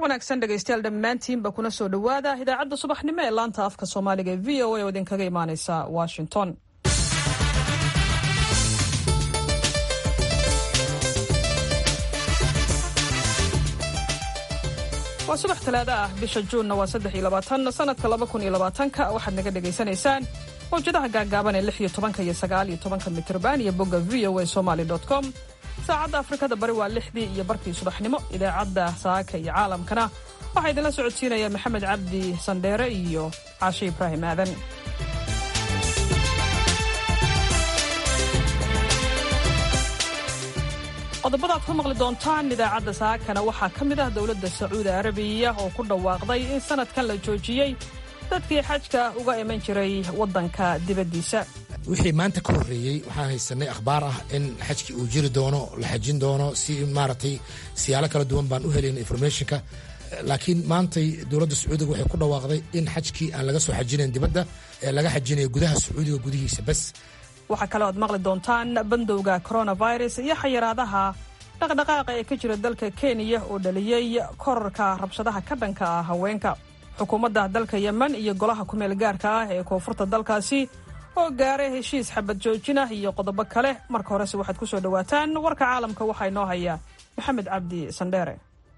wanaagsan dhegaystayaal dhammaantiinba kuna soo dhowaada idaacadda subaxnimo ee laanta afka soomaaliga ee v o a oo idinkaga imaaneysa washington waa subax talaado ah bisha juunna waa saddex iyo labaatan sanadka laba kun iyo labaatanka waxaad naga dhagaysanaysaan mawjadaha gaagaaban ee lix iyo tobanka iyo sagaal iyo tobanka mitrban iyo bogga v o a somaly com saacadda afrikada bari waa lixdii iyo barkii subaxnimo idaacadda saaka iyo caalamkana waxaa idinla socodsiinaya maxamed cabdi sandheere iyo caashe ibraahim aadan qodobadaad ku maqli doontaan idaacadda saakana waxaa ka mid ah dowladda sacuudi arabiya oo ku dhawaaqday in sanadkan la joojiyey dadkii xajka uga iman jiray waddanka dibaddiisa wixii maanta ka horreeyey waxaan haysanay akhbaar ah in xajkii uu jiri doono la xajin doono si maaragtay siyaalo kala duwan baan u helayna informationka laakiin maantay dowladda sacuudiga waxay ku dhawaaqday in xajkii aan laga soo xajinayn dibadda ee laga xajinayo gudaha sacuudiga gudihiisa bas waxaa kaloo aad maqli doontaan bandowga coronavirus iyo xayiraadaha dhaqdhaqaaqa ee ka jira dalka kenya oo dhaliyey korarka rabshadaha ka dhanka ah haweenka xukuumadda dalka yemen iyo golaha kumeel gaarka ah ee koonfurta dalkaasi oo gaaray heshiis xabad joojin ah iyo qodobo kale marka horese waxaad ku soo dhowaataan warka caalamka waxaa inoo haya maxamed cabdi sandheere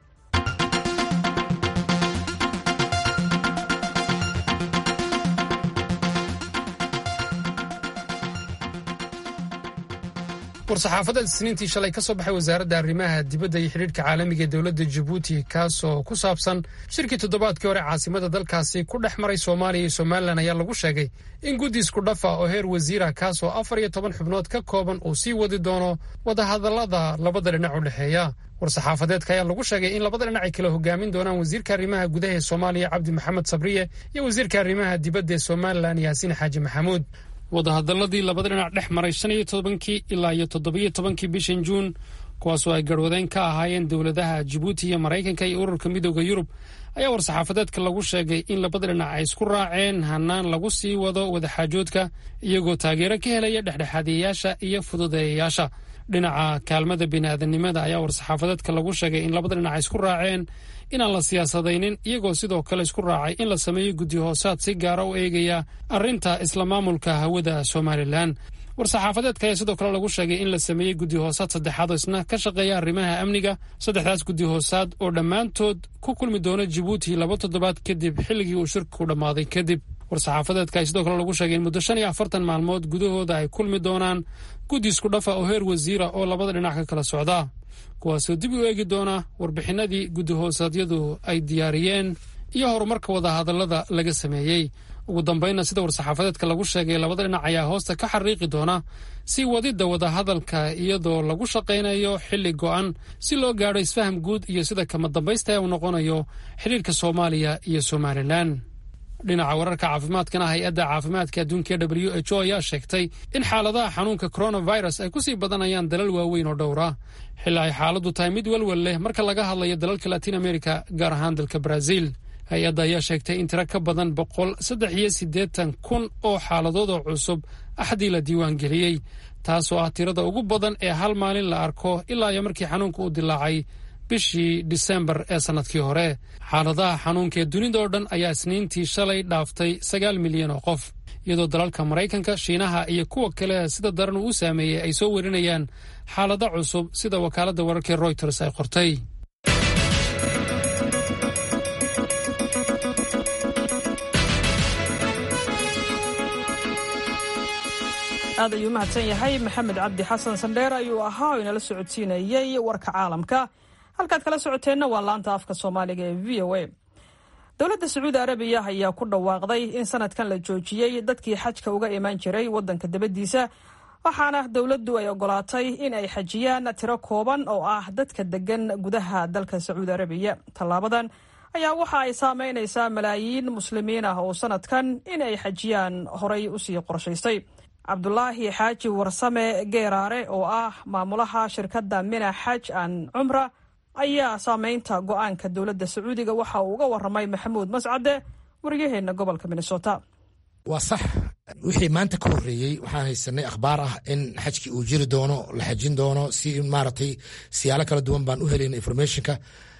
war-saxaafadda isniintii shalay ka soo baxay wasaaradda arrimaha dibadda iyo xidhiidhka caalamiga ee dowladda jabuuti kaasoo ku saabsan shirkii toddobaadkii hore caasimada dalkaasi ku dhex maray soomaaliya iyo somalilan ayaa lagu sheegay in guddi isku dhafa oo heer wasiira kaasoo afar iyo toban xubnood ka kooban uu sii wadi doono wadahadallada labada dhinac u dhexeeya war-saxaafadeedka ayaa lagu sheegay in labada dhinac ay kala hogaamin doonaan wasiirka arrimaha gudaha ee soomaaliya cabdi maxamed sabriye iyo wasiirka arrimaha dibadda ee somalilan yaasiin xaaji maxamuud wadahadaladii labada dhinac dhex maray shan iyo tobankii ilaa iyo toddobiyo tobankii bishan juun kuwaasoo ay garhwadeen ka ahaayeen dowladaha jibuuti iyo maraykanka iyo ururka midooda yurub ayaa war-saxaafadeedka lagu sheegay in labada dhinac ay isku raaceen hanaan lagu sii wado wadaxaajoodka iyagoo taageero ka helaya dhexdhexaadiyayaasha iyo fududeeyayaasha dhinaca kaalmada bini'aadanimada ayaa war-saxaafadeedka lagu sheegay in labada dhinac ay isku raaceen inaan la siyaasadaynin iyagoo sidoo kale isku raacay in la sameeyo guddi hoosaad si gaara u eegaya arrinta isla maamulka hawada somalilan war-saxaafadeedka ayaa sidoo kale lagu sheegay in la sameeyey guddi hoosaad saddexaad oo isna ka shaqeeya arrimaha amniga saddexdaas guddi hoosaad oo dhammaantood ku kulmi doona jibuuti laba toddobaad kadib xilligii uu shirkiku dhammaaday kadib war-saxaafadeedka ay sidoo kale lagu sheegay in muddo shan iyo afartan maalmood gudahooda ay kulmi doonaan guddi isku dhafa oo heer wasiira oo labada dhinac ka kala socda kuwaasoo dib u eegi doona warbixinadii guddi hoosaadyadu ay diyaariyeen iyo horumarka wadahadallada laga sameeyey ugu dambaynna sida war-saxaafadeedka lagu sheegay labada dhinac ayaa hoosta ka xariiqi doona si wadidda wadahadalka iyadoo lagu shaqaynayo xilli go'an si loo gaadho isfaham guud iyo sida kama dambaysta uu noqonayo xidhiirka soomaaliya iyo somalilan dhinaca wararka caafimaadkana hay-adda caafimaadka adduunka e w h o ayaa sheegtay in xaaladaha xanuunka coronavirus ay kusii badanayaan dalal waaweyn oo dhowra xilli ay xaaladdu tahay mid welwel leh marka laga hadlayo dalalka latiin america gaar ahaan dalka brazil hay-adda ayaa sheegtay in tiro ka badan boqol saddex iyo siddeetan kun oo xaaladood oo cusub axdii la diiwaan geliyey taasoo ah tirada ugu badan ee hal maalin la arko ilaa iyo markii xanuunka uu dilaacay bishii disembar ee sannadkii hore xaaladaha xanuunka ee dunida oo dhan ayaa isniintii shalay dhaaftay sagaal milyan oo qof iyadoo dalalka maraykanka shiinaha iyo kuwa kale sida daran uu u saameeyey ay soo werinayaan xaalado cusub sida wakaaladda wararkii royters ay qortay aad ayuu mahadsan yahay maxamed cabdi xasan sandheer ayuu ahaa oo inala socodsiinayey warka caalamka halkaad kala socoteenna waa laanta afka soomaaliga ee v o a dowladda sacuudi arabiya ayaa ku dhawaaqday in sanadkan la joojiyey dadkii xajka uga imaan jiray waddanka dabaddiisa waxaana dowladdu ay ogolaatay in ay xajiyaan tiro kooban oo ah dadka degan gudaha dalka sacuudi arabiya tallaabadan ayaa waxa ay saameynaysaa malaayiin muslimiin ah oo sanadkan in ay xajiyaan horay usii qorshaystay cabdulaahi xaaji warsame geeraare oo ah maamulaha shirkadda mina xaj an cumra ayaa saameynta go-aanka dowladda sacuudiga waxa uu uga waramay maxamuud mascade waryaheena gobolka minnesota waa sax wixii maanta ka horreeyey waxaan haysanay akhbaar ah in xajkii uu jiri doono la xajin doono si maaragtay siyaalo kala duwan baan u helayna informationka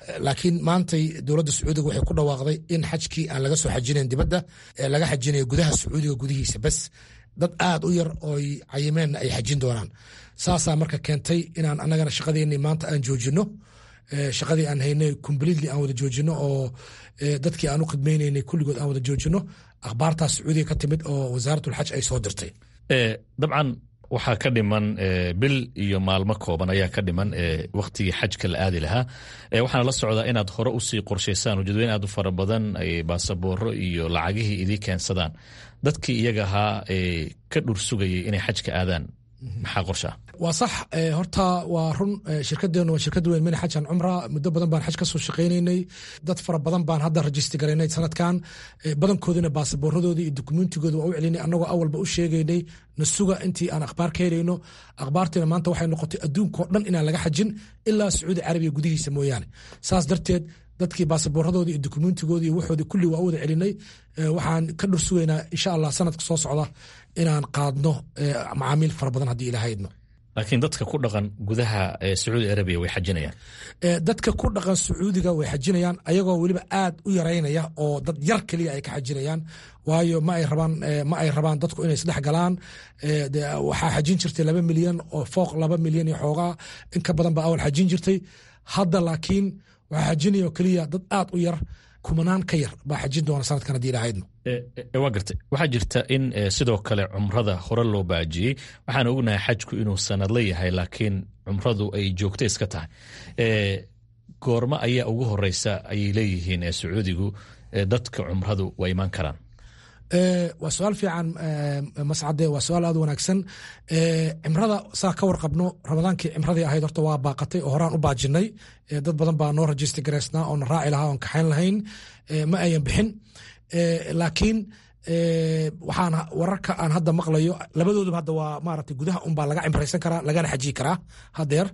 laakiin maantay dowladda sacuudiga waxay ku dhawaaqday in xajkii aan laga soo xajinayn dibadda ee laga xajinayo gudaha sacuudiga gudihiisa bes dad aad u yar ooy cayimeenna ay xajin doonaan saasaa marka keentay inaan anagana shaqadeennii maanta aan joojino shaqadii aan haynay completely aan wada joojino oo dadkii aan u khidmaynaynay kulligood aan wada joojino akhbaartaas sacuudiga ka timid oo wasaaratulxaj ay soo dirtay dabcan waxaa ka dhiman bil iyo maalmo kooban ayaa ka dhiman wakhtigii xajka la aadi lahaa waxaana la socdaa inaad hore usii qorshaysaan ujeedweyn aad u fara badan ay baasabooro iyo lacagihii idii keensadaan dadkii iyaga ahaa ka dhur sugayay inay xajka aadaan maxaa qorshaa waa sax horta waa run shirkadeenu waa shirkad weyn mina xajan cumra muddo badan baan xaj ka soo shaqaynaynay dad fara badan baan hadda rajista garaynay sanadkan badankoodina baasaboorradoodii iyo dukumentigooda waa u celinay annagoo awalba u sheegaynay na suga intii aan akhbaar ka helayno akhbaartiina maanta waxay noqotay adduunkao dhan inaan laga xajin ilaa sacuudi carabiya gudihiisa mooyaane saas darteed dadkii baasaboorradoodii iyo dukumentigoodii iyo waxoodii kulli waa u wada celinay waxaan ka dhur sugaynaa insha allah sanadka soo socda inaan qaadno macaamiil fara badan haddii ilahaydno laakiin dadka ku dhaqan gudaha sacuudi arabiya way xajinayaan dadka ku dhaqan sacuudiga way xajinayaan ayagoo weliba aad u yaraynaya oo dad yar keliya ay ka xajinayaan waayo ma ay rabaan ma ay rabaan dadku inay isdhex galaan waxaa xajin jirtay laba milyan oo fooq laba milyan iyo xoogaa in ka badan baa awal xajin jirtay hadda laakiin waxaa xajinaya oo keliya dad aad u yar kumanaan ka yar baa xajin doona sanadkan haddii ilahaydno waa gartay waxaa jirta in sidoo kale cumrada hore loo baajiyey waxaan ognahay xajku inuu sanadla yahay laakiin cumradu ay joogto iska tahay goormo ayaa ugu horeysa ayay leeyihiin sacuudigu dadka cumradu waa imaan karaan waa su-aal fiican mascade waa su-aal aad wanaagsan cimrada saa ka warqabno ramadaankii cimradii ahayd horta waa baaqatay oo horaan u baajinay dad badan baa noo rajista garaysnaa oona raaci lahaa oon kaxayn lahayn ma ayan bixin laakiin waxaan wararka aan hadda maqlayo labadooduba hadda waa maaragtay gudaha unbaa laga cimraysan karaa lagana xajiyi karaa hadeer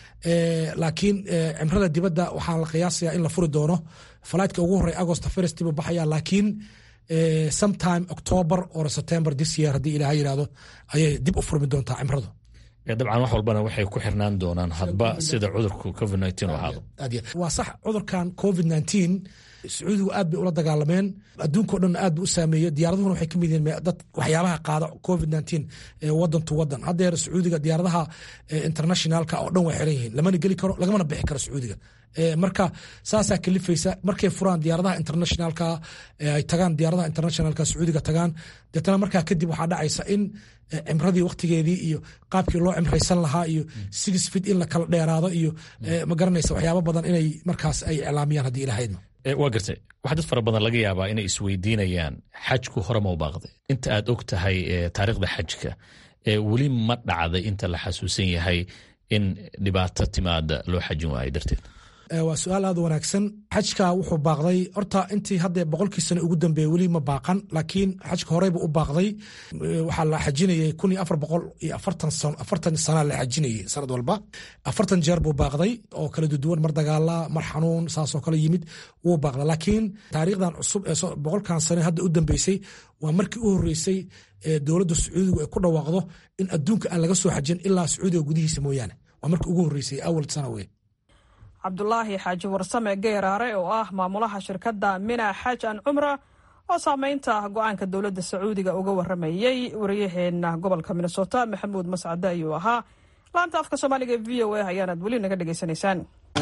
laakiin cimrada dibadda waxaa la qiyaasaya in la furi doono falaytka ugu horey agosto first buu baxaya laakiin sometime october or september this year haddii ilaha yidhahdo ayay dib u furmi doontaa cimradu dabcan wax walbana waxay ku xirnaan doonaan hadba sida cudurku covid u ahaado waa sax cudurkan covid sacuudigu aad bay ula dagaalameen adduunkao dhan aad bu u saameeyey diyaaraduhuna waxay ka mid yihiin dad waxyaabaha qaada covid wadan to wadan haddeer sacuudiga diyaaradaha internationalka oo dhan way xiran yihiin lamana geli karo lagamana bixi karo sacuudiga marka saasaa kalifaysa markay furaan diyaaradaha internationalka ay tagaan diyaaradaha internationalka sacuudiga tagaan deetana markaa kadib waxaa dhacaysa in cimradii waktigeedii iyo qaabkii loo cimraysan lahaa iyo six fit in la kala dheeraado iyo ma garanaysa waxyaaba badan inay markaas ay iclaamiyaan haddii ilahaydno waa gartay waxaa dad fara badan laga yaabaa inay isweydiinayaan xajku hore ma u baaqday inta aad og tahay taariikhda xajka weli ma dhacday inta la xasuusan yahay in dhibaato timaada loo xajin waayo darteed waa su-aal aad wanaagsan xajka wuxuu baaqday horta intii hadda boqolkii sano ugu dambeeyey weli ma baaqan laakiin xajka horeyba u baaqday waxaa la xajinayay kun iyo afar boqol iyo afartan sana la xajinayay sanad walba afartan jeer buu baaqday oo kala duduwan mar dagaala mar xanuun saasoo kale yimid wuu baaqda laakiin taariikhdan cusub ee boqolkan sane hadda u dambeysay waa markii u horeysay dowladda sacuudigu ay ku dhawaaqdo in adduunka aan laga soo xajin ilaa sacuudiga gudihiisa mooyaane waa markii ugu horeysay awal sana wey cabdulaahi xaaji warsame geeraare oo ah maamulaha shirkadda mina xaj an cumra oo saameynta go-aanka dowladda sacuudiga uga waramayey wariyaheena gobolka minnesota maxamuud mascade ayuu ahaa laanta afka soomaaliga e v o a ayaanaad weli naga dhegaysanaysaan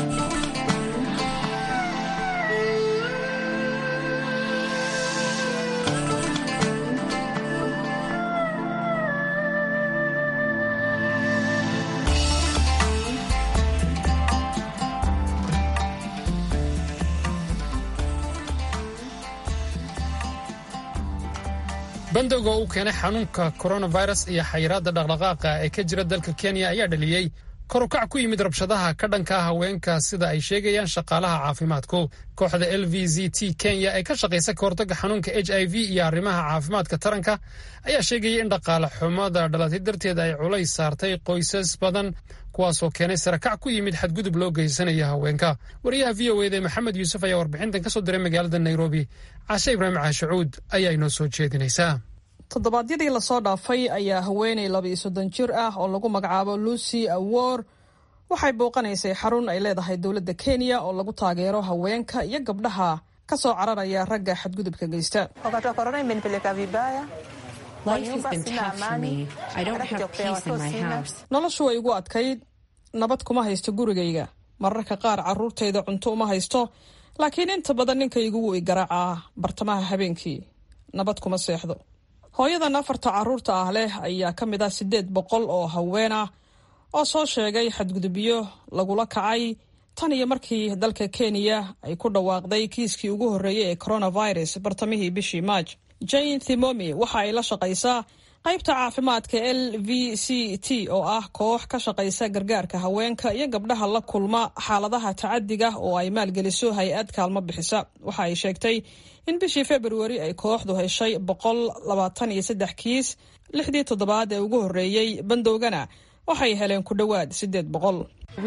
bandowga uu keenay xanuunka koronavirus iyo xayiraadda dhaqdhaqaaqa ee ka jira dalka kenya ayaa dhaliyey korukac ku yimid rabshadaha ka dhanka ah haweenka sida ay sheegayaan shaqaalaha caafimaadku kooxda l v z t kenya ee ka shaqaysa ka hortagga xanuunka h i v iyo arrimaha caafimaadka taranka ayaa sheegaya in dhaqaale xumada dhalatay darteed ay culays saartay qoysas badan kuwaasoo keenay sarakac ku yimid xadgudub loo geysanaya haweenka wariyaha v o eda maxamed yuusuf ayaa warbixintan ka soo diray magaalada nairobi cashe ibraahim caashacuud ayaa inoo soo jeedinaysaa toddobaadyadii lasoo dhaafay ayaa haweeney laba iyo soddon jir ah oo lagu magacaabo lucy awor waxay booqanaysay xarun ay leedahay dowladda kenya oo lagu taageero haweenka iyo gabdhaha ka soo cararaya ragga xadgudubka geysta noloshu way igu adkayd nabad kuma haysto gurigayga mararka qaar carruurtayda cunto uma haysto laakiin inta badan ninkaygu wuu i garaacaa bartamaha habeenkii nabad kuma seexdo hooyadan afarta carruurta ah leh ayaa ka mid ah siddeed boqol oo haween ah oo soo sheegay xadgudubyo lagula kacay tan iyo markii dalka kenya ay ku dhawaaqday kiiskii ugu horreeyey ee coronavirus bartamihii bishii maaj jane thimomi waxa ay la shaqaysaa qaybta caafimaadka l v c t oo ah koox ka shaqaysa gargaarka haweenka iyo gabdhaha la kulma xaaladaha tacadiga oo ay maalgeliso hay-ad kaalmo bixisa waxa ay sheegtay in bishii februari ay kooxdu heshay boqol labaatan iyo saddex kiis lixdii toddobaad ee ugu horreeyey bandowgana waxay heleen ku dhowaad siddeed boqol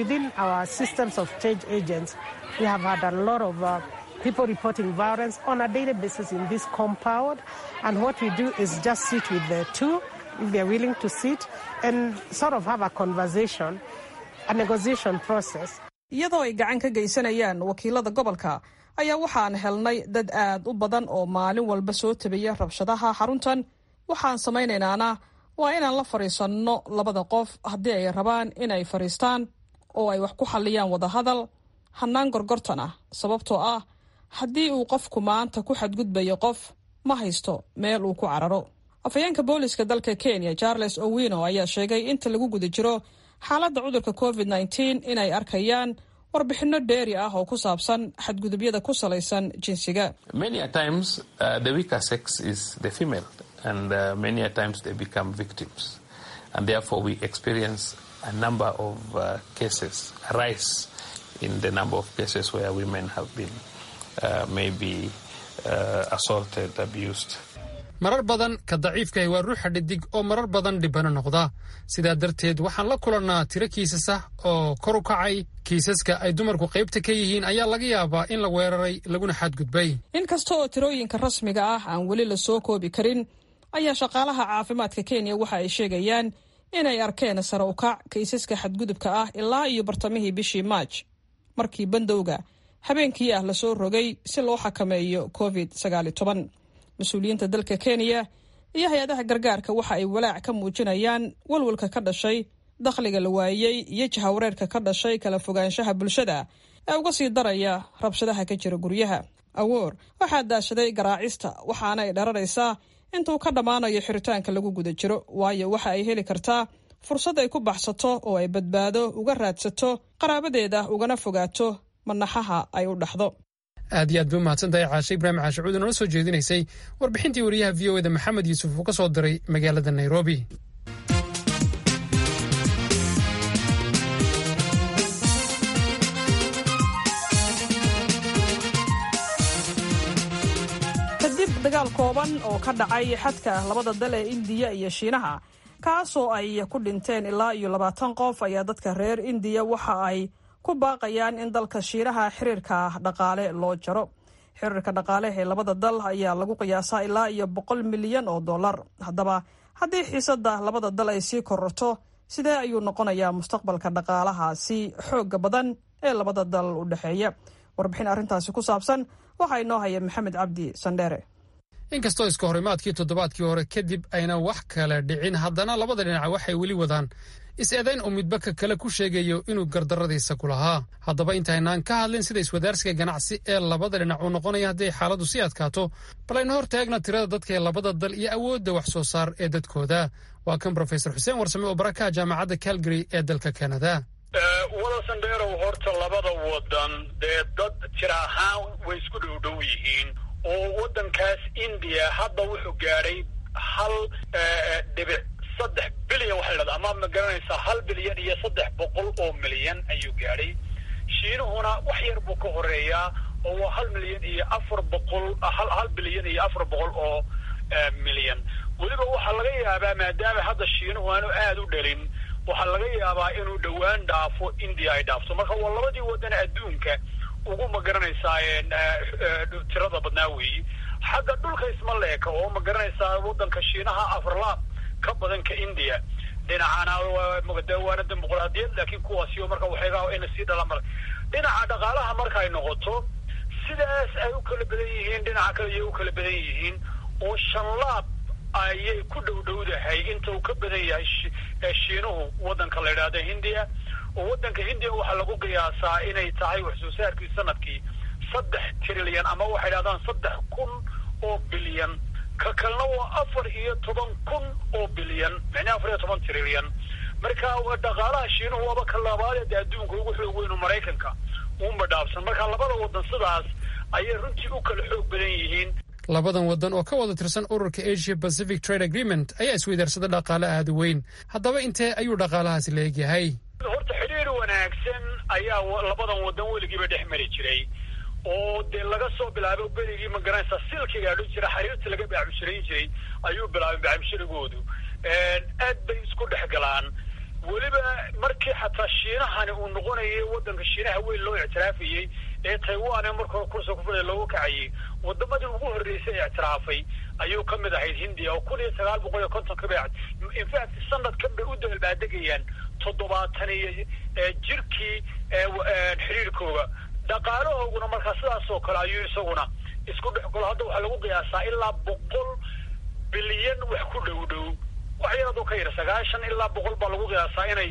people reporting violence on a daily basis in this compound. And what we do is just sit with the two, if they're willing to sit, and sort of have a conversation, a negotiation process. iyadoo ay gacan ka geysanayaan wakiilada gobolka ayaa waxaan helnay dad aad u badan oo maalin walba soo tabaya rabshadaha xaruntan waxaan samaynaynana waa inaan la fadhiisanno labada qof haddii ay rabaan inay fadhiistaan oo ay wax ku xalliyaan wadahadal hannaan gorgortan ah sababtoo ah haddii uu qofku maanta ku xadgudbayo qof ma haysto meel uu ku cararo afhayeenka booliska dalka kenya charles owino ayaa sheegay inta lagu guda jiro xaaladda cudurka covid nteen inay arkayaan warbixinno dheeri ah oo ku saabsan xadgudubyada ku salaysan jinsiga in the number of cases where women have been uh, maybe uh, assaulted, abused. marar badan ka daciifkahi waa ruuxa dhidig oo marar badan dhibano noqda sidaa darteed waxaan la kulannaa tiro kiisas ah oo kor u kacay kiisaska ay dumarku qaybta ka yihiin ayaa laga yaabaa in la weeraray laguna xadgudbay in kasta oo tirooyinka rasmiga ah aan weli la soo koobi karin ayaa shaqaalaha caafimaadka kenya waxa ay sheegayaan inay arkeen sare u kac kiisaska xadgudubka ah ilaa iyo bartamihii bishii maaj markii bandowga habeenkii ah lasoo rogay si loo xakameeyo covid mas-uuliyiinta dalka kenya iyo hay-adaha gargaarka waxa ay walaac ka muujinayaan walwalka ka dhashay dakhliga la waayey iyo jahawareerka ka dhashay kala fogaanshaha bulshada ee uga sii daraya rabshadaha ka jira guryaha awoor waxaa daashaday garaacista waxaana ay dhararaysaa intuu ka dhammaanayo xiritaanka lagu guda jiro waayo waxa ay heli kartaa fursad ay ku baxsato oo ay badbaado uga raadsato qaraabadeeda ugana fogaato manaxaha ay u dhaxdo aad iyo aad bay umahadsan tahay caashe ibraahim caashe cuudi noola soo jeedinaysay warbixintii wariyaha v o eda maxamed yuusuf uu ka soo diray magaalada nairobi kadib dagaal kooban oo ka dhacay xadka labada dal ee indiya iyo shiinaha kaasoo ay ku dhinteen ilaa iyo labaatan qof ayaa dadka reer indiya waxa ay ku baaqayaan in dalka shiinaha xiriirka dhaqaale loo jaro xiriirka dhaqaale ee labada dal ayaa lagu qiyaasaa ilaa iyo boqol milyan oo dollar haddaba haddii xiisada labada dal ay sii kororto sidee ayuu noqonayaa mustaqbalka dhaqaalahaasi xooga badan ee labada dal u dhexeeya warbixin arrintaasi ku saabsan waxaa inoo haya maxamed cabdi sandheere inkastoo iska horimaadkii toddobaadkii hore kadib ayna wax kale dhicin haddana labada dhinac waxay weli wadaan is-eedayn uu midba ka kale ku sheegayo inuu gardarradiisa ku lahaa haddaba intaynaan ka hadlin sida iswadaarsiga ganacsi ee labada dhinac uu noqonaya haddii xaaladdu sii adkaato bal aynu hor taagna tirada dadka ee labada dal iyo awoodda wax soo saar ee dadkooda waa kan brofesor xuseen warsame oo barakaha jaamacadda calgary ee dalka kanada wadasandeerow horta labada wadan dee dad jir ahaan way isku dhowdhow yihiin oo waddankaas indiya hadda wuxuu gaadhay hal dhibic saddex bilyan waxa la dhahda ama ma garanaysaa hal bilyan iyo saddex boqol oo milyan ayuu gaadhay shiinuhuna wax yar buu ka horeeyaa oo waa hal milyan iyo afar boqol hal hal bilyan iyo afar boqol oo milyan weliba waxaa laga yaabaa maadaama hadda shiinuhu aanu aada u dhalin waxaa laga yaabaa inuu dhowaan dhaafo indiya ay dhaafto marka waa labadii wadan adduunka ugu ma garanaysaa tirada badnaa weeyi xagga dhulka isma leeka oo ma garanaysaa waddanka shiinaha afarlaab ka badan ka indiya dhinacana waana dimuqraadiyad laakiin kuwaasiyo marka waxayga ina sii dhala mara dhinaca dhaqaalaha markay noqoto sidaas ay u kala badan yihiin dhinaca kale ayay u kala badan yihiin oo shanlaab ayay ku dhow dhowdahay inta uu ka badan yahay shiinuhu waddanka la yidhaahdo hindiya oo waddanka hindiya waxaa lagu qiyaasaa inay tahay wax soo saarkii sanadkii saddex trilyan ama waxay dhahdaan saddex kun oo bilyan ka kalena waa afar iyo toban kun oo bilyan micnii afar iyo toban trilyan marka dhaqaalaha shiinuhu waaba ka labaad ee adduunka ugu xoog weynu maraykanka uma dhaafsan marka labada waddan sidaas ayay runtii u kala xoog badan yihiin labadan waddan oo ka wada tirsan ururka asia pacific trade agreement ayaa isweydaarsada dhaqaale aada weyn haddaba intee ayuu dhaqaalahaasi la egyahay horta xidhiir wanaagsan ayaa labadan waddan weligiiba dhex mari jiray oo dee laga soo bilaabo berigii magaranaysa silkiga adhan jira xariirta laga baacmushirayn jiray ayuu bilaabay baacmushirigoodu aad bay isku dhex galaan weliba markii xataa shiinahani uu noqonayay waddanka shiinaha weyn loo ictiraafayey ee taiwan ee marka hore kursa kufula looga kacayay wadamadii ugu horreysay ee ictiraafay ayuu ka mid ahayd hindiya oo kun iyo sagaal boqol iyo konton ka bacd infact sanadkan bay u dabalbaadegayaan toddobaatan iyo jirkii xiriirkooga dhaqaalahooguna markaa sidaas oo kale ayuu isaguna isku dhex galo hadda waxaa lagu qiyaasaa ilaa boqol bilyan wax ku dhow dhow wax yaradoo ka yar sagaashan ilaa boqol baa lagu qiyaasaa inay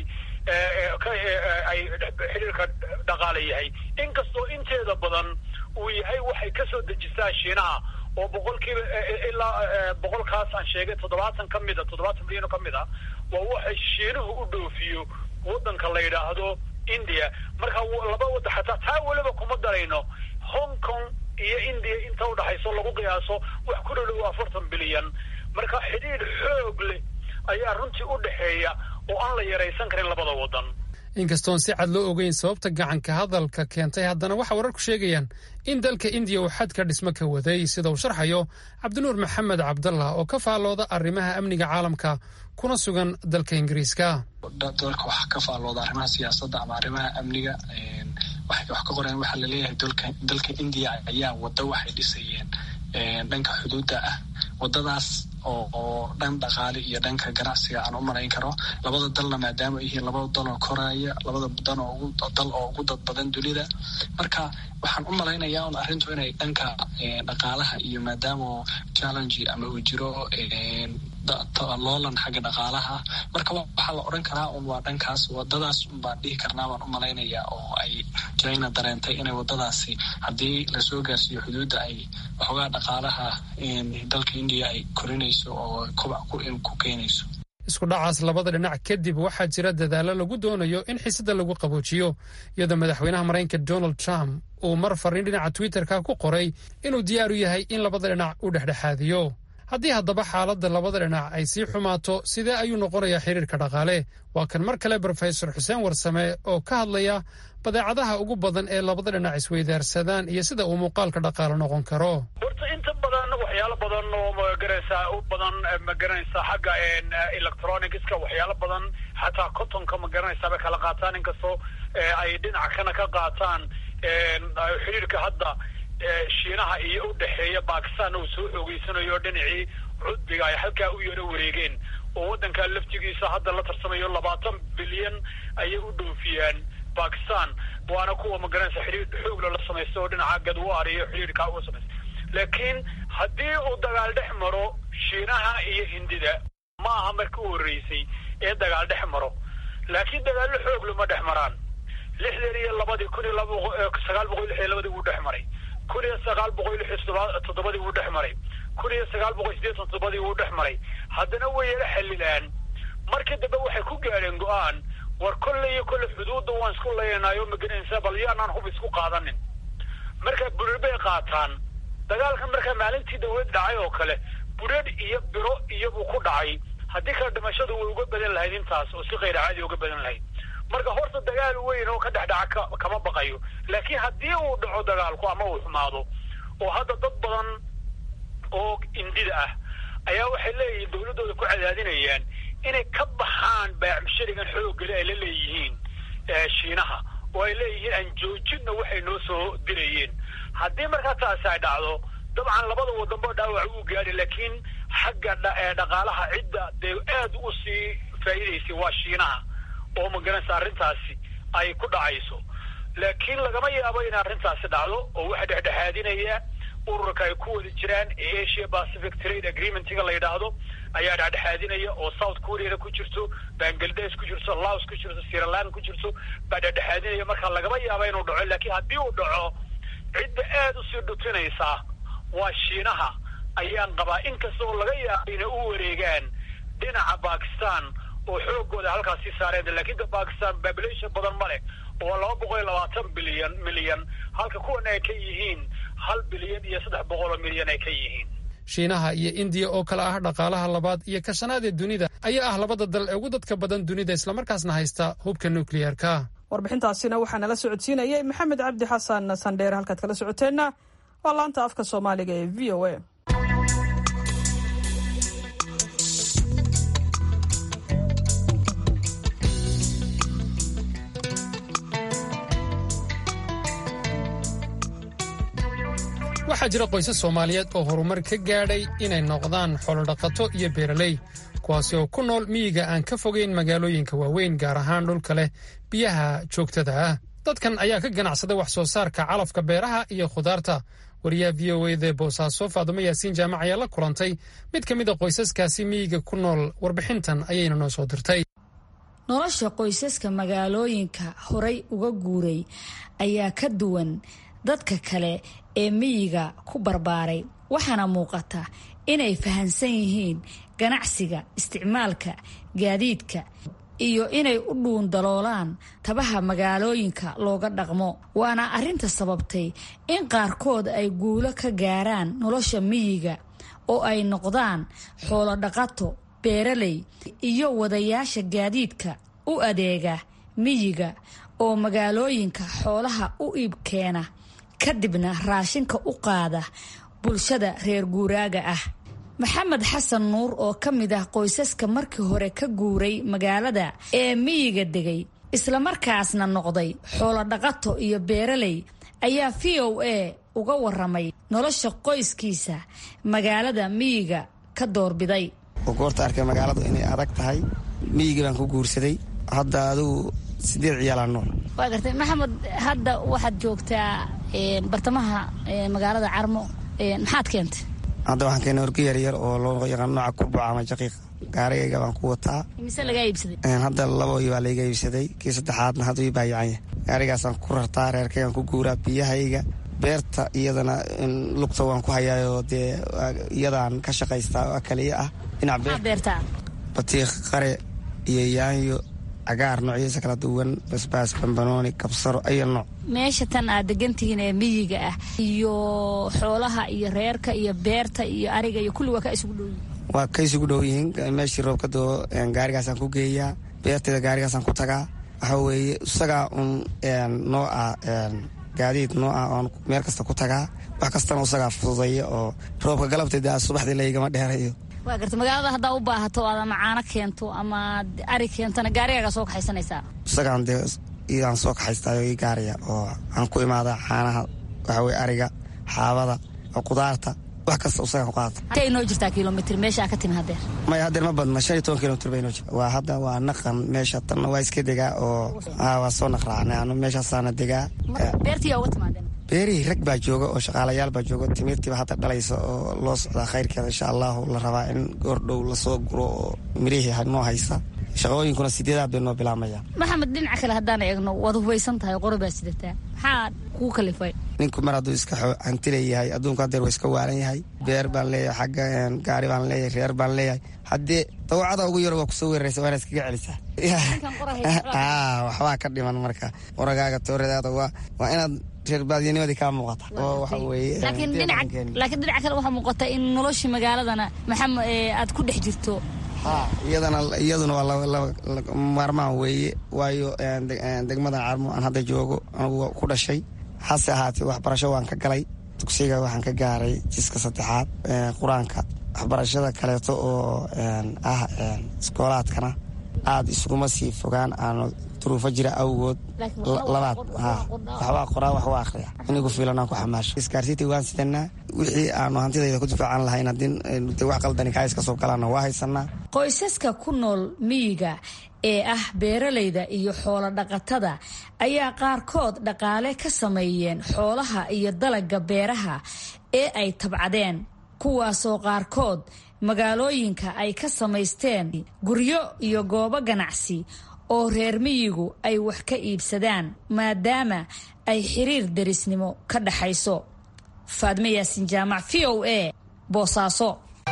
ay xiriirka dhaqaala yahay inkastoo inteeda badan uu yahay waxay kasoo dejisaa shiinaha oo boqolkiiba ilaa boqolkaas aan sheegay toddobaatan ka mid a toddobaatan bilyan oo ka mid a waa waxay shiinuhu u dhoofiyo waddanka la yidhaahdo india marka laba wadda xataa taa weliba kuma darayno hong kong iyo india inta udhaxayso lagu qiyaaso wax ku dhodhow afartan bilyan marka xidhiir xoog leh ayaa runtii u dhexeeya oo aan la yaraysan karin labada waddan inkastoon si cad loo ogeyn sababta gacanka hadalka keentay haddana waxaa wararku sheegayaan in dalka indiya uu xadka dhismo ka waday sida uu sharxayo cabdinuur maxamed cabdallah oo ka faallooda arrimaha amniga caalamka kuna sugan dalka ingiriiska dalka waxaa ka faallooda arrimaha siyaasadda ama arrimaha amniga waxay wax ka qoreen waxaa laleeyahay dalka indiya ayaa waddo waxay dhisayeen dhanka xuduudda ah waddadaas oo dhan dhaqaale iyo dhanka ganacsiga aan u malayn karo labada dalna maadaama ay yihiin labada dal oo koraya labada dan oo dal oo ugu dad badan dunida marka waxaan u malaynayaa un arrintu inay dhanka dhaqaalaha iyo maadaama challenge ama uu jiro loolan xagga dhaqaalaha marka waxaa la odhan karaa un waa dhankaas wadadaas un baan dhihi karnaa baan u malaynayaa oo ay china dareentay inay wadadaasi haddii lasoo gaarsiiyo xuduudda ay waxoogaa dhaqaalaha dalka indiya ay korinayso oo kobac ku keenayso isku dhacaas labada dhinac kadib waxaa jira dadaallo lagu doonayo in xiisada lagu qaboojiyo iyadoo madaxweynaha maraykanka donald trump uu mar fariin dhinaca twitterka ku qoray inuu diyaar u yahay in labada dhinac u dhexdhexaadiyo haddii haddaba xaaladda labada dhinac ay sii xumaato sidee ayuu noqonayaa xiriirka dhaqaale waa kan mar kale brofesor xuseen warsame oo ka hadlaya badeecadaha ugu badan ee labada dhinac isweydaarsadaan iyo sida uu muuqaalka dhaqaale noqon karo horta inta badan waxyaalo badan oo magaranaysaa u badan magaranaysaa xagga electronicska waxyaalo badan xataa cotonka magaranaysaa bay kala qaataan inkastoo ay dhinac kana ka qaataan xiriirka hadda shiinaha iyo u dhexeeya bakistan uu soo xoogeysanayo dhinacii cudbiga ay halkaa u yaro wareegeen oo waddankaa laftigiisa hadda la tarsamayo labaatan bilyan ayay u dhoofiyaan bakistan waana kuwa magaranaysa xidhiir xoogla la samaysta oo dhinaca gadwaar iyo xidhiirkaa u samaysta laakiin haddii uu dagaal dhex maro shiinaha iyo hindida ma aha markii u horreysay ee dagaal dhex maro laakiin dagaallo xoog lama dhex maraan lixdan iyo labadii kun iyo sagaal boqol lix iyo labadii wuu dhex maray kun iyo sagaal boqol lix iyo toddobadii wuu dhex maray kun iyo sagaal boqol sideetan toddobadii wuu dhex maray haddana way yala xalilaan markii dambe waxay ku gaadheen go-aan war kolle iyo kolle xuduudda waan isku leeyanaayo magaranaysa bal yaanaan hub isku qaadanin markaa burir bay qaataan dagaalkan markaa maalintii dawlad dhacay oo kale buradh iyo biro iyobuu ku dhacay haddii kale dhimashadu way uga badan lahayd intaas oo si khayr caadi uga badan lahayd marka horta dagaal weyn oo ka dhex dhaca kama baqayo laakiin haddii uu dhaco dagaalku ama uu xumaado oo hadda dad badan oo indida ah ayaa waxay leeyihiin dawladdooda ku cadaadinayaan inay ka baxaan baacmusharigan xooggale ay la leeyihiin shiinaha oo ay leeyihiin aan joojinna waxay noo soo dirayeen haddii markaa taasi ay dhacdo dabcan labada wadanba dhaawac uu gaadhi laakiin xagga dhaqaalaha cidda dee aad u sii faa'iidaysay waa shiinaha oo magaranaysa arrintaasi ay ku dhacayso laakiin lagama yaabo in arrintaasi dhacdo oo waxaa dhexdhexaadinaya ururka ay ku wada jiraan ee asia pacific trade agreementiga la yidhaahdo ayaa dhexdhexaadinaya oo south koreana ku jirto bangladesh ku jirto laos ku jirto siraland ku jirto baa dhexdhexaadinaya marka lagama yaabo inuu dhaco laakiin haddii uu dhaco cidda aada usii dhutinaysaa waa shiinaha ayaan qabaa inkasta oo laga yaabo inay u wareegaan dhinaca bakistan oo xoogooda halkaasi saareen laakiin da bakistan population badan ma leh oo laba boqol iyo labaatan bilyan milyan halka kuwan ay ka yihiin hal bilyan iyo saddex boqol oo milyan ay ka yihiin shiinaha iyo indiya oo kale ah dhaqaalaha labaad iyo ka shanaad ee dunida ayaa ah labada dal ee ugu dadka badan dunida islamarkaasna haysta hubka nukliyeerka warbixintaasina waxaa nala socodsiinayay maxamed cabdi xasan sandheer halkaad kala socoteenna waa laanta afka soomaaliga ee v o a waxaa jira qoysas soomaaliyeed oo horumar ka gaadhay inay noqdaan xoolodhaqato iyo beeraley kuwaasi oo ku nool miyiga aan ka fogeyn magaalooyinka waaweyn gaar ahaan dhulka leh biyaha joogtada ah dadkan ayaa ka ganacsada wax soo saarka calafka beeraha iyo khudaarta wariyaha v o eda boosaaso faadumo yaasiin jaamac ayaa la kulantay mid ka mid a qoysaskaasi miyiga ku nool warbixintan ayayna noo soo dirtay nolosha qoysaska magaalooyinka horay uga guuray ayaa ka duwan dadka kale ee miyiga ku barbaaray waxaana muuqata inay fahansan yihiin ganacsiga isticmaalka gaadiidka iyo inay u dhuun daloolaan tabaha magaalooyinka looga dhaqmo waana arrinta sababtay in qaarkood ay guulo ka gaaraan nolosha miyiga oo ay noqdaan xoolo dhaqato beeraley iyo wadayaasha gaadiidka u adeega miyiga oo magaalooyinka xoolaha u iibkeena kadibna raashinka u qaada bulshada reer guuraaga ah maxamed xasan nuur oo ka mid ah qoysaska markii hore ka guuray magaalada ee miyiga degay islamarkaasna noqday xoolodhaqato iyo beeraley ayaa v o a uga waramay nolosha qoyskiisa magaalada miyiga ka doorbiday goorta arkay magaaladu inay adag tahay miyiga baan ku guursaday hadda adugu sideed ciyaalaa nool waa gartay maxamed hadda waxaad joogtaa bartamaha magaalada carmo maxaad keentay hadda waxaan keenay orgo yaryar oo loo yaqaan nooca kurbaca ama jaqiiq gaarigayga baan ku wataa mise lagaa iibsaday hadda laboi baa layga iibsaday kii saddexaadna hadda ii baayacanya gaarigaasaan ku rartaa reerkaygaan ku guuraa biyahayga beerta iyadana lugta waan ku hayaayoo dee iyadaan ka shaqaystaa oo kaliya ah dhinac beertaa batiiq qare iyo yaanyo cagaar noocyadiisa kala duwan basbaas bambanooni kabsaro ayo nooc meesha tan aad degantihiin ee miyiga ah iyo xoolaha iyo reerka iyo beerta iyo ariga iyo kulli waa ka isugu dhow yihiin waa ka isugu dhow yihiin meeshii roobka doo gaarigaasaan ku geeyaa beerteeda gaarigaasaan ku tagaa waxaa weeye isagaa un noo ah gaadiid noo ah oon meel kasta ku tagaa wax kastana isagaa fududaya oo roobka galabteeda subaxdii laygama dheerayo waa garta magaalada haddaa u baahato aad ama caano keento ama ari keentona gaarigaagaa soo kaxaysanaysaa isagaan dee iyadaan soo kaxaystaayo ii gaaraya oo aan ku imaada caanaha waxa weye ariga xaabada qudaarta wax kasta isagaan ku qaata intee inoo jirtaa kilomitr meeshaa ka timi hadeer maya hadeer ma badna shan iyo toban kilomitr bay inoo jirta waa hadda waa naqan meesha tanna waa iska degaa oo waa soo naqraacnay anu meeshaasaana degaa beertiyaa uga timaadeen beerihii rag baa jooga oo shaqaalayaal baa jooga timirtiiba hadda dhalaysa oo loo socdaa khayrkeeda insha allahu la rabaa in goordhow lasoo guro oo mirihii noo haysa shaqooyinkuna sideedaad bay noo bilaabmayaan maxamed dhinaca kale haddaan eegno waad hubaysan tahay qori baa sidataa maxaa kuu kalifay ninku mar hadduu iska hantileeyahay adduunku hadeer waa iska waalan yahay beer baan leeyahay xagga gaari baan leeyahay reer baan leeyahay haddee dawacada ugu yaro waa kusoo weeraraysa waana iskaga celisaa waxbaa ka dhiman marka qoragaaga tooradaada waa inaad reerbaadiyanimadii kaa muuqata oo waxa weeye laakiin dhinaca kale waxaa muuqata in noloshii magaaladana maxamed aad ku dhex jirto ha iyadana iyaduna waa maarmaan weeye waayo degmadan carmo aan hadda joogo anugu ku dhashay hase ahaatee waxbarasho waan ka galay dugsiga waxaan ka gaaray jiska saddexaad qur-aanka waxbarashada kaleeto oo ah iskoolaadkana aad iskuma sii fogaan aanu duruufo jira awgood labaad waxbaa qoraa wax waa akhriya inigu fiilanaan ku xamaasho iskaarsiinta waan sidanaa wixii aanu hantidayda ku difaacan lahayn haddii wax qaldani kaa iska soo galaana waa haysanaa qoysaska ku nool miyiga ee ah beeralayda iyo xoolo dhaqatada ayaa qaarkood dhaqaale ka sameeyeen xoolaha iyo dalagga beeraha ee ay tabcadeen kuwaasoo qaarkood magaalooyinka ay ka samaysteen guryo iyo goobo ganacsi oo reer miyigu ay wax ka iibsadaan maadaama ay xiriir derisnimo ka dhaxayso faadme yaasin jaamac v o a boosaaso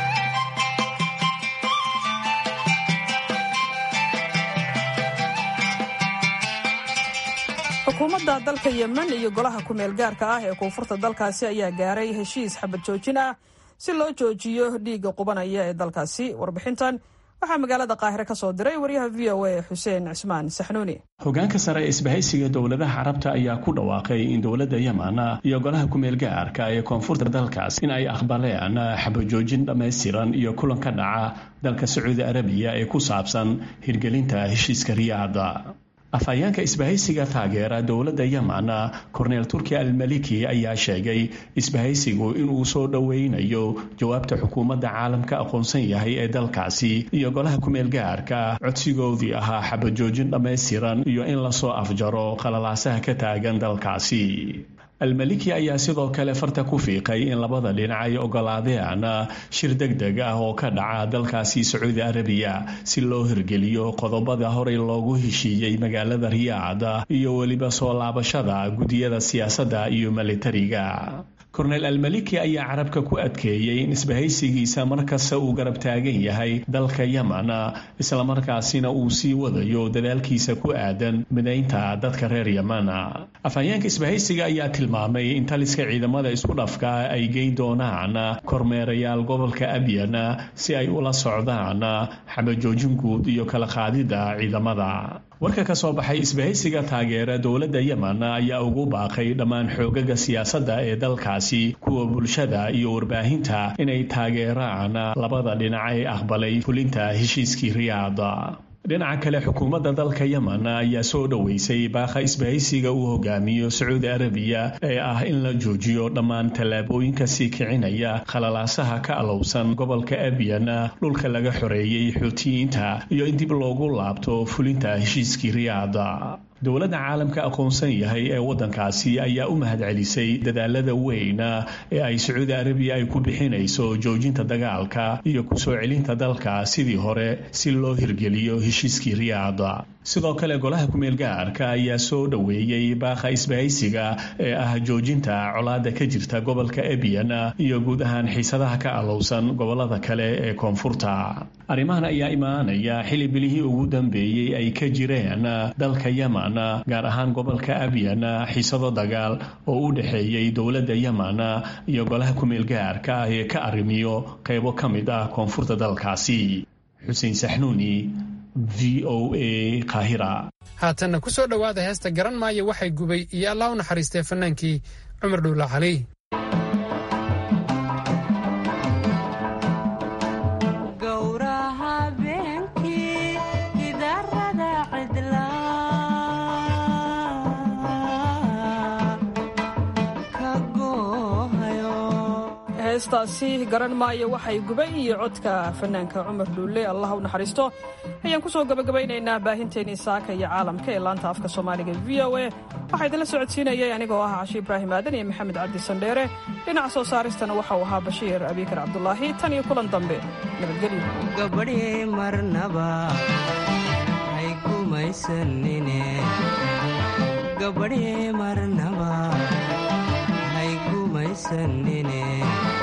xukuumadda dalka yemen iyo golaha ku-meel gaarka ah ee koonfurta dalkaasi ayaa gaaray heshiis xabad joojin ah si loo joojiyo dhiigga qubanaya ee dalkaasi warbixintan waxaa magaalada qaahire ka soo diray waryaha v o a xuseen cismaan saxnuuni hogaanka sare ee isbahaysiga dowladaha carabta ayaa ku dhawaaqay in dowladda yemen iyo golaha ku-meel gaarka ee koonfurta dalkaas in ay aqbaleen xabajoojin dhammaystiran iyo kulan ka dhaca dalka sacuudi arabiya ee ku saabsan hirgelinta heshiiska riyaada afhayeenka isbahaysiga taageera dowladda yemen korneel turki almaliki ayaa sheegay isbahaysigu inuu soo dhoweynayo jawaabta xukuumadda caalamka aqoonsan yahay ee dalkaasi iyo golaha ku-meel gaarka codsigoodii ahaa xabajoojin dhammaystiran iyo in lasoo afjaro qalalaasaha ka taagan dalkaasi almaliki ayaa sidoo kale farta ku fiiqay in labada dhinac ay ogolaadeen shir deg deg ah oo ka dhaca dalkaasi sacuudi arabiya si loo hirgeliyo qodobada horey loogu heshiiyey magaalada riyaad iyo weliba soo laabashada guddiyada siyaasadda iyo militariga korneel almaliki ayaa carabka ku adkeeyey in isbahaysigiisa markasta uu garab taagan yahay dalka yemen islamarkaasina uu sii wadayo dadaalkiisa ku aadan midaynta dadka reer yemen afhayeenka isbahaysiga ayaa tilmaamay in taliska ciidamada isku dhafka ay geyn doonaan kormeerayaal gobolka abyan si ay ula socdaan xabajoojin guud iyo kala qaadida ciidamada warka ka soo baxay isbahaysiga taageera dowladda yemen ayaa ugu baaqay dhammaan xoogaga siyaasadda ee dalkaasi kuwa bulshada iyo warbaahinta inay taageeraan labada dhinac ee aqbalay fulinta heshiiskii riyaada dhinaca kale xukuumadda dalka yemen ayaa soo dhoweysay baakha isbahaysiga uu hogaamiyo sacuudi arabiya ee ah in la joojiyo dhammaan tallaabooyinka sii kicinaya khalalaasaha ka alowsan gobolka abyan dhulka laga xoreeyey xuutiyiinta iyo in dib loogu laabto fulinta heshiiskii riyaada dowladda caalamka aqoonsan yahay ee waddankaasi ayaa u mahadcelisay dadaalada weyn ee ay sacuudi arabiya ay ku bixinayso joojinta dagaalka iyo kusoo celinta dalka sidii hore si loo hirgeliyo heshiiskii riyaada sidoo kale golaha ku-meel gaarka ayaa soo dhoweeyey baakha isbahaysiga ee ah joojinta colaada ka jirta gobolka ebyan iyo guud ahaan xiisadaha ka alowsan gobolada kale ee koonfurta arrimahan ayaa imaanaya xili bilihii ugu dambeeyey ay ka jireen dalka yemen gaar ahaan gobolka abyan xiisado dagaal oo u dhexeeyey dowladda yemen iyo golaha ku-meel gaarka ah ee ka arrimiyo qaybo ka mid ah koonfurta dalkaasi xuseen saxnuuni v o a kahira haatanna ku soo dhowaada heesta garan maayo waxay gubay iyo allah u naxariistee fannaankii cumar dhuula cali heestaasi garan maayo waxay gubay iyo codka fanaanka cumar dhuulle allah u naxariisto ayaan ku soo gabagabaynaynaa baahinteennii saaka iyo caalamka ee laanta afka soomaaliga v o a waxaa idinla socodsiinayay anigoo ah cashi ibraahim aadan iyo maxamed cabdi sandheere dhinaca soo saaristana waxauu ahaa bashiir abiikar cabdulaahi tan iyo kulan dambe gabadhii marnaba hay gumaysanine gabadhii marnaba hay gumaysanine